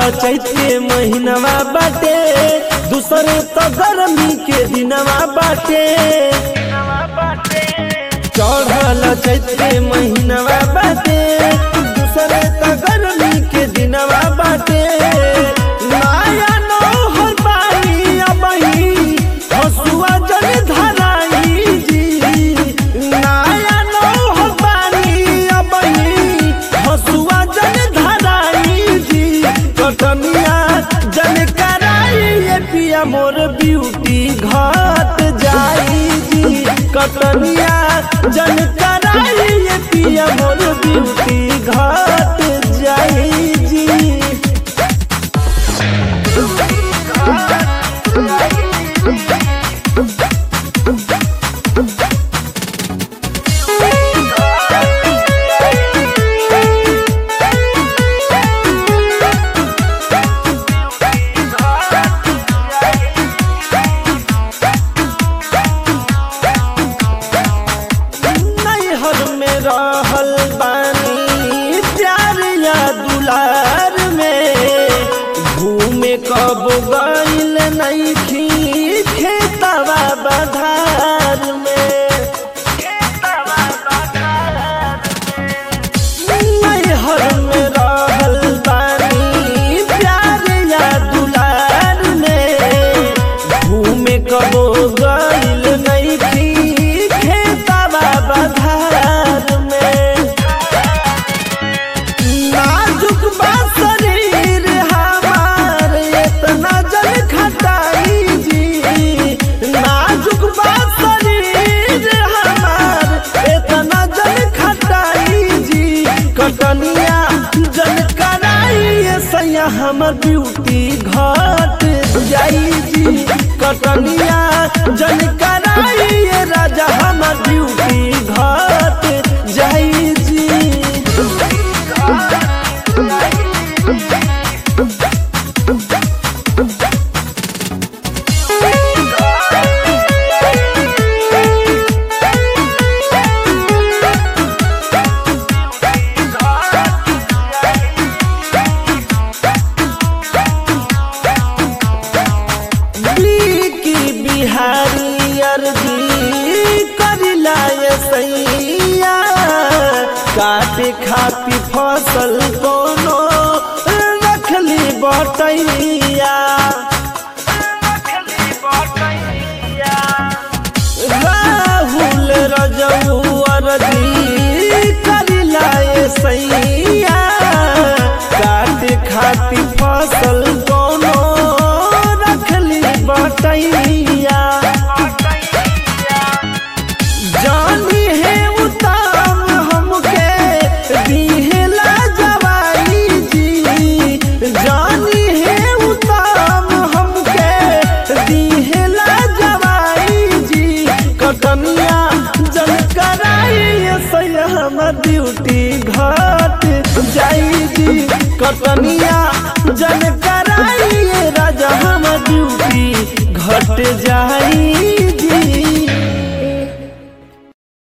चैत के महीनवा बाटे दूसरे तो गर्मी के दिनवा बाटे चढ़ल चैत के महीनवा बाटे दूसरे तो गर्मी के दिनवा बाटे माया नौहर पानी अबही हसुआ जल धराई जी नाया नौहर पानी अबही हसुआ जल धराई जी कटनिया जल कराई ये पिया मोर ब्यूटी घाट जाई जी कटनिया जल कराई ये पिया मोर ब्यूटी घाट जाई जी नैहर में रहल बानी प्यार या दुलार में घूमे कब गइल नैखी खेतवा बधार में नैहर में रहल बानी प्यार या दुलार में घूमे कबो गइल नैखी खेतवा बधार में नाजुक बा शरीर हमार इतना जल खटाई जी नाजुक बा शरीर हमार इतना जल खटाई जी कटनिया जल कराई ये सैया हमर ब्यूटी घाट जाई जी कटनिया जल कराई ये राजा हमर ब्यूटी घाट जाई जी की बिहारी अर्जी करिला ये सैया काटे खाती फसल कोनो रखली बटैया राहुल रजऊ अर्जी करिला ये सैया काटे खाती फसल कोनो रखली बटैया जानी है उताम हमके दिहला जवाई जी जानी है उताम हमके दिहला जवाई जी कटनिया जल कराई सैया हमर ड्यूटी घाट जाई जी कटनिया जल कराई राजा हमर ड्यूटी घट जाई